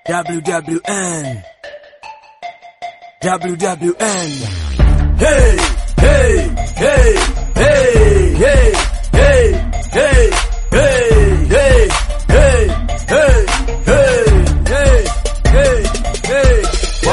WWN. WWN. Hey, hey, hey, hey, hey, hey, hey, hey, hey, hey, hey, hey, hey, hey, hey.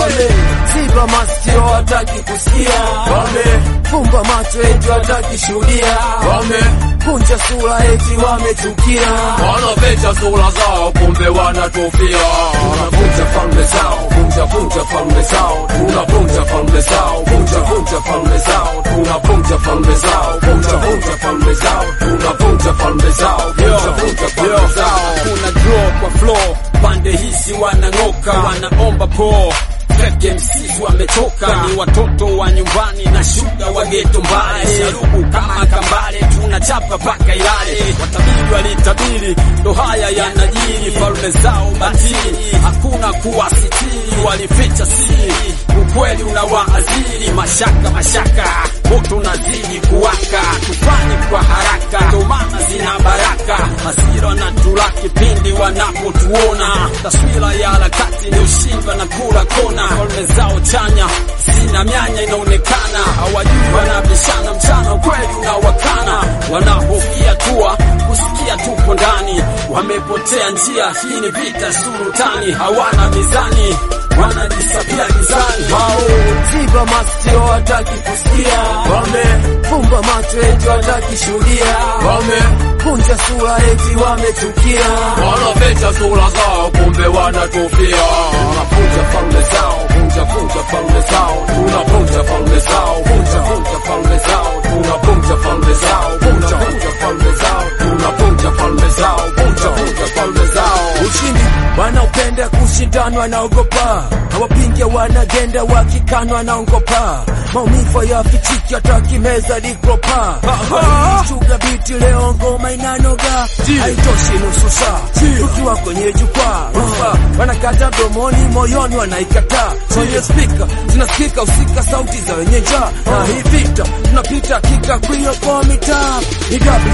Wameziba masikio hataki kusikia, wamefumba macho eti hataki shuhudia, wamekunja sura eti wamechukia, Wanaficha sura zao kumbe wanatufia. Tunavunja falme zao, vunja vunja falme zao, tunavunja falme zao, vunja vunja falme zao, tunavunja falme zao, vunja vunja falme zao, tunavunja falme zao, vunja vunja falme zao. kuna draw kwa flow pande hizi wanang'oka wanaomba po Fake MCs wamechoka ni watoto wa nyumbani na shuga wa geto mbali sharubu kama kambale tunachapa paka ilale watabiri walitabiri ndo haya yanajiri falme zao batili hakuna kuwasitiri walificha siri ukweli unawaaziri mashaka mashaka moto unazidi kuwaka tufanye kwa haraka ndo maana zina baraka hasira na tulaki pindi wanapotuona taswira ya harakati ni ushindwa na kula kona falme zao chanya zina mianya inaonekana hawajui wanabishana mchana ukweli unawakana wanahofia tua kusikia tupo ndani wamepotea njia hii ni vita sultani hawana mizani wanajisapia gizani hao ziba masikio hataki kusikia, wamefumba macho eti hataki shuhudia, wamekunja sura eti wamechukia, Wanaficha sura zao kumbe wanatufia. Tunavunja falme zao, vunja vunja falme zao, tunavunja falme zao, vunja vunja falme zao, tunavunja falme zao, vunja vunja falme zao, tunavunja falme zao, vunja vunja falme zao. ushindi wanaopenda kushindana wanaogopa, hawapinge wanagenda wakikanwa wanaongopa, maumivu yafichiki atakimeza dikropa chuga biti leo ngoma inanoga, haitoshi nusu saa tukiwa kwenye jukwaa Rufa, wanakata domoni moyoni wanaikataa, kwenye spika zinasikika usika sauti za wenye njaa, na hii vita tunapita kika kwiyo kwa mitaa ni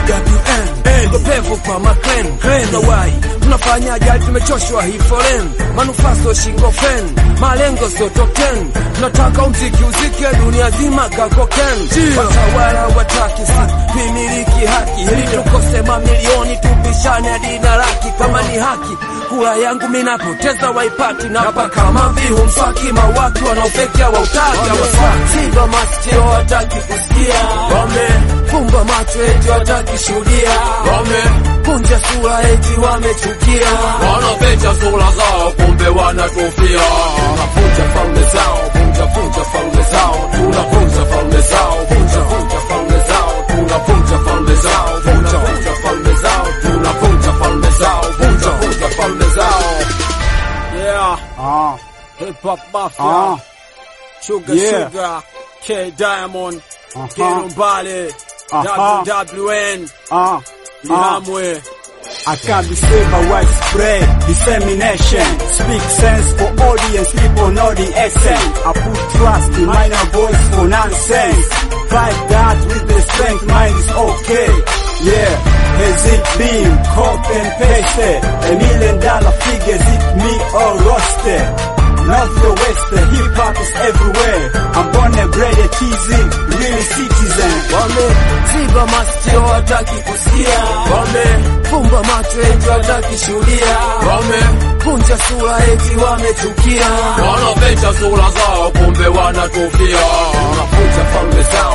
WWN gopevu kwa maklen na wai tunafanya ajali tumechoshwa hii foren manufaso shingo fen malengo sio top 10 tunataka umziki uzike dunia zima kakoken watawala wataki pimiliki haki ili tukose mamilioni tupishane hadi na laki kama ni haki kura yangu minapoteza waipati napa kama vihu mswaki mawaki wanaofekea wautaki ziba masikio hataki kusikia wamefumba macho eti hataki shuhudia wamekunja sura eti wamechukia Wanaficha sura zao kumbe wanatufia. Tunavunja falme zao, vunja vunja falme zao, tunavunja falme zao, vunja vunja falme zao, tunavunja falme zao, vunja vunja falme zao, tunavunja falme zao, vunja vunja falme zao. yeah Ah, hip hop mafia ah, sugar Yeah. sugar K Diamond Aha. Geno Mbale Aha. WWN ah, ah. Lihamwe I can't be saved by widespread dissemination. Speak sense for audience, people know the essence. I put trust in minor voice for nonsense. Fight that with the strength, mind is okay. Yeah, has it been copy and pasted? A million dollar figures, it me or roasted. North or west, hip hop is everywhere. I'm born and bred a TZ, real citizen. wameziba masikio hataki kusikia, wamefumba macho eti hataki shuhudia, wamekunja sura eti wamechukia, Wanaficha sura zao kumbe wanatufia. Tunavunja falme zao,